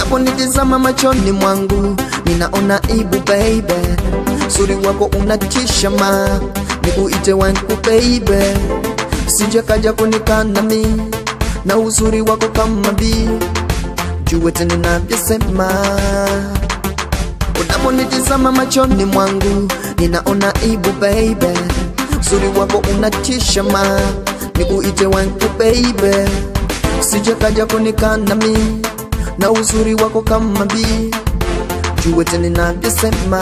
Unaponitizama machoni mwangu ninaona ibu baby, suri wako unatisha ma, nikuite wangu baby, sija kaja kunikana mi na uzuri wako kama bi, jue tena ninavyosema. Unaponitizama machoni mwangu ninaona ibu baby, uzuri wako unatisha ma, nikuite wangu baby, sija kaja kunikana mi na uzuri wako kama bi, jue tena ninavyosema.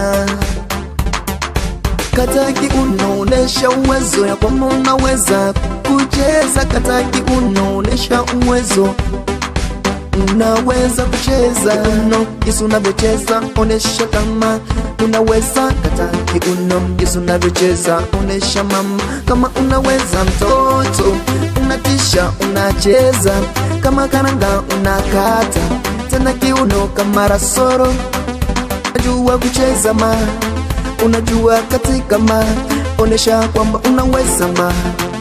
Kataki unaonesha uwezo ya kwamba unaweza kucheza, kataki unaonesha uwezo unaweza kucheza uno jinsi unavyocheza, onesha kama unaweza. Kataki uno jinsi unavyocheza, onesha mama kama unaweza. Mtoto unatisha, unacheza kama karanga, unakata tena kiuno kama rasoro. Unajua kucheza ma, unajua katika ma, onesha kwamba unaweza ma.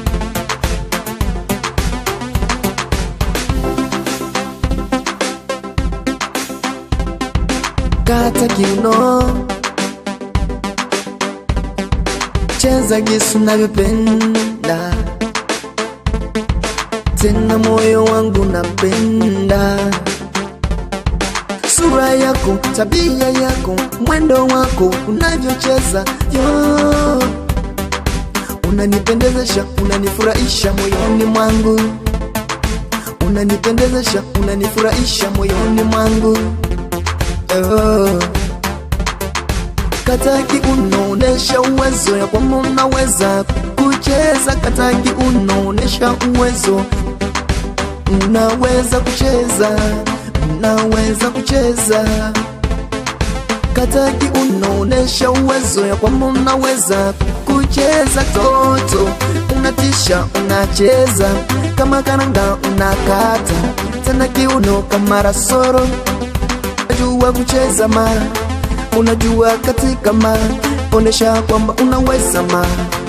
kata kiuno, cheza jinsi unavyopenda, tena moyo wangu napenda sura yako, tabia yako, mwendo wako, unavyocheza yo, unanipendezesha, unanifurahisha moyoni mwangu, unanipendezesha, unanifurahisha moyoni mwangu oh. Kataki unaonesha uwezo ya kwamba unaweza kucheza, kataki unaonesha uwezo, unaweza kucheza, unaweza kucheza. Kataki unaonesha uwezo ya kwamba unaweza kucheza, toto unatisha, unacheza kama karanga, unakata tena kiuno kama rasoro unajua kucheza ma, unajua katika ma, onesha kwamba unaweza ma.